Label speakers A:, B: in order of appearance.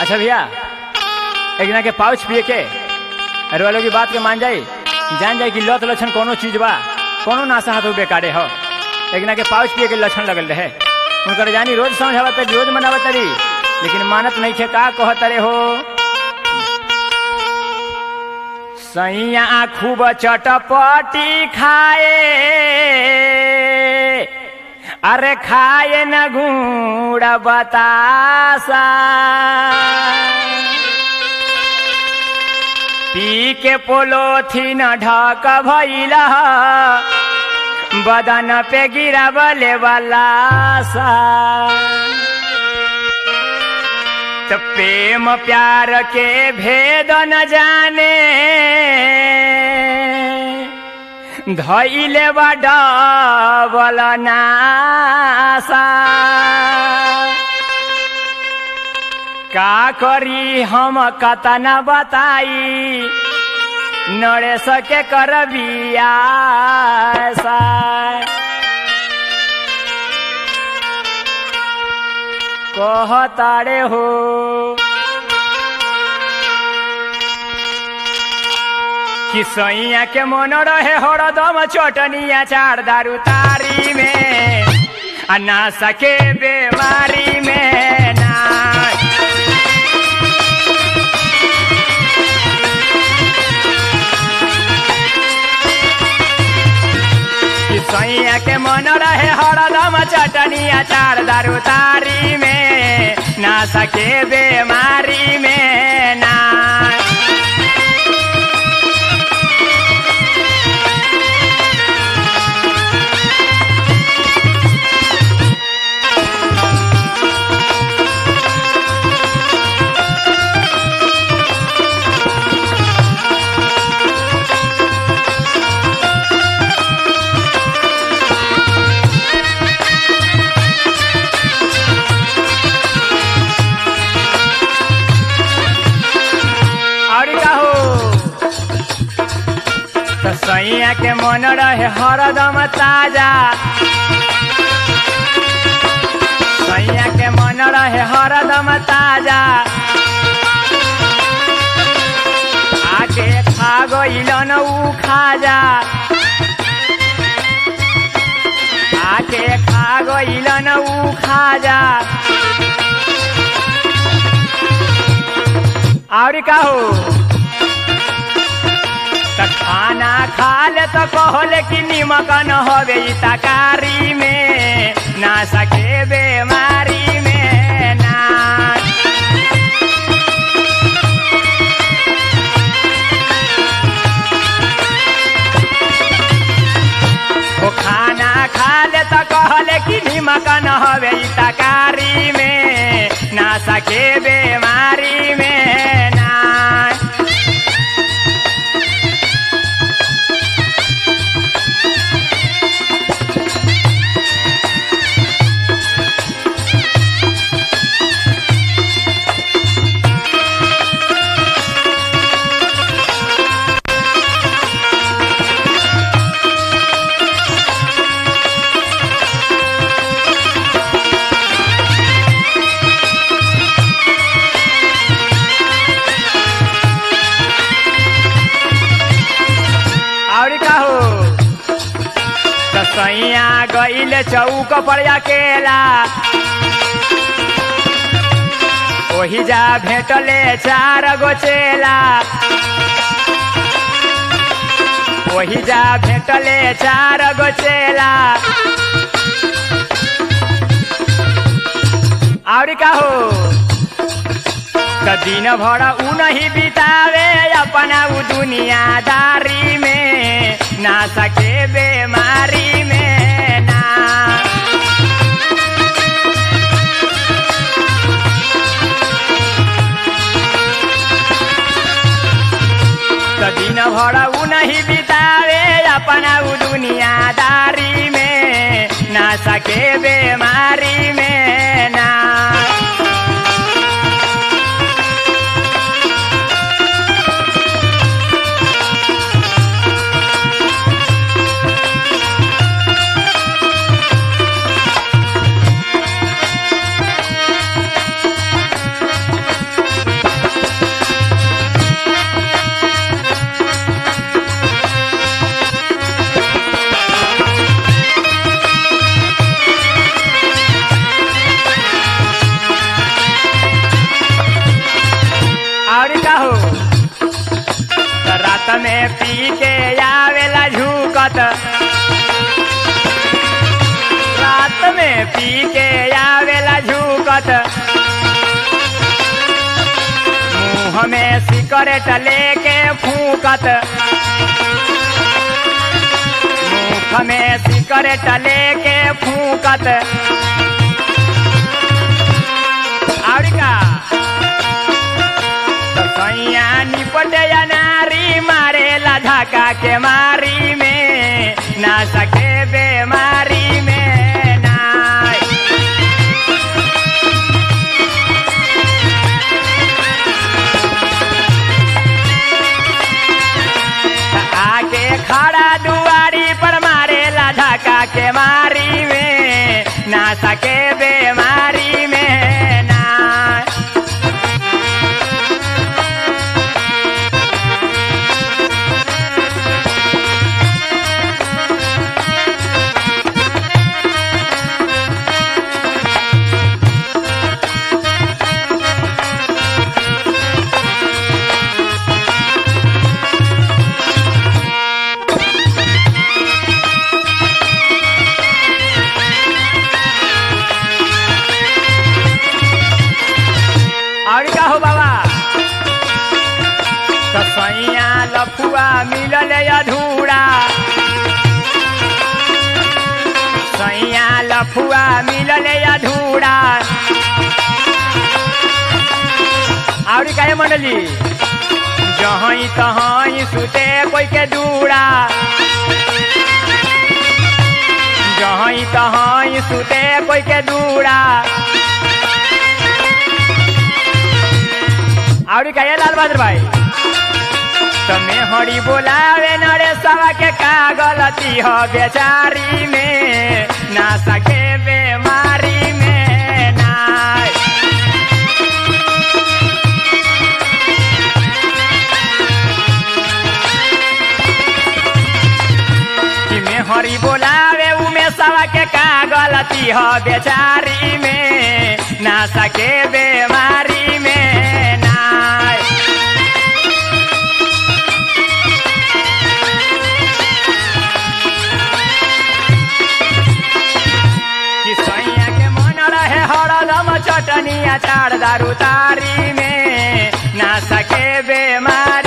A: अच्छा भैया एक जना के पाउच पिए के अरे वालों की बात के मान जाई जान जाए कि लत लक्षण कोनो चीज बा कोनो नाशा हाथ बेकारे हो एक जना के पाउच पिए के लक्षण लगल रहे उनकर जानी रोज समझावत तरी रोज मनावत तरी लेकिन मानत नहीं खे का कहत रे हो सैया खूब चटपटी खाए अरे खाए न गुड़ बतासा पी के पोलोथीन ढक भइल बदन पे गिरावले वाला सा तो प्रेम प्यार के भेद न जाने धैले डबल नासा का करी हम कतना बताई नड़े सके कर बियासा कहतारे हो कि सैया के मन रहे हरदम चटनिया चार दारू तारी में आ ना सके बेमारी में ना कि सैया के मन रहे हरदम चटनिया चार दारू तारी में ना सके बेमारी में ना और का हो तो सैया के मन रहे हरदम ताजा सैया के मन रहे हरदम ताजा आके खा गइलन ऊ खाजा आके खा गइलन ऊ खाजा और का हो त खाना खा ले तो कहले कि निमक न हवे ई तकारी में ना सके बेमारी में ना ओ खाना खा ले तो कहले कि निमक न हवे ई तकारी में ना सके बेमारी में ना और का हो तो सैया गईल चौक पर अकेला ओही जा भेटले चार गो चेला ओही जा भेटले चार गो चेला और का हो तो दिन भर उ नहीं बितावे अपना उ दुनियादारी में ना सके बेमारी में ना तो दिन भर उ नहीं बितावे अपना उ दुनियादारी में ना सके बेमारी में ना फूकत रात में पी के आवेला झूकत मुंह में सिगरेट लेके फूकत मुख में सिगरेट लेके फूकत और का तो सैया निपटे या नारी मारेला धक्का के मारी में ना सके बेमारी में ना आके खड़ा दुआरी पर मारेला धक्का के मारी में ना सके बेमारी में ना और का हो बाबा तो सैया लफुआ मिलल अधूरा सैया लफुआ मिलल अधूरा और का मंडली जहाँ तहाँ सुते कोई के दूरा जहाँ तहाँ सुते कोई के दूरा और का ये लाल बहादुर भाई तमे हरी बोलावे नरे सवा के का गलती हो बेचारी में ना सके बेमारी में ना कि में हरी बोलावे उमे सवा के का गलती हो बेचारी में ना सके बेमारी में ना कि सैया के मन रहे हरदम चटनी अचार दारू तारी में ना सके बेमारी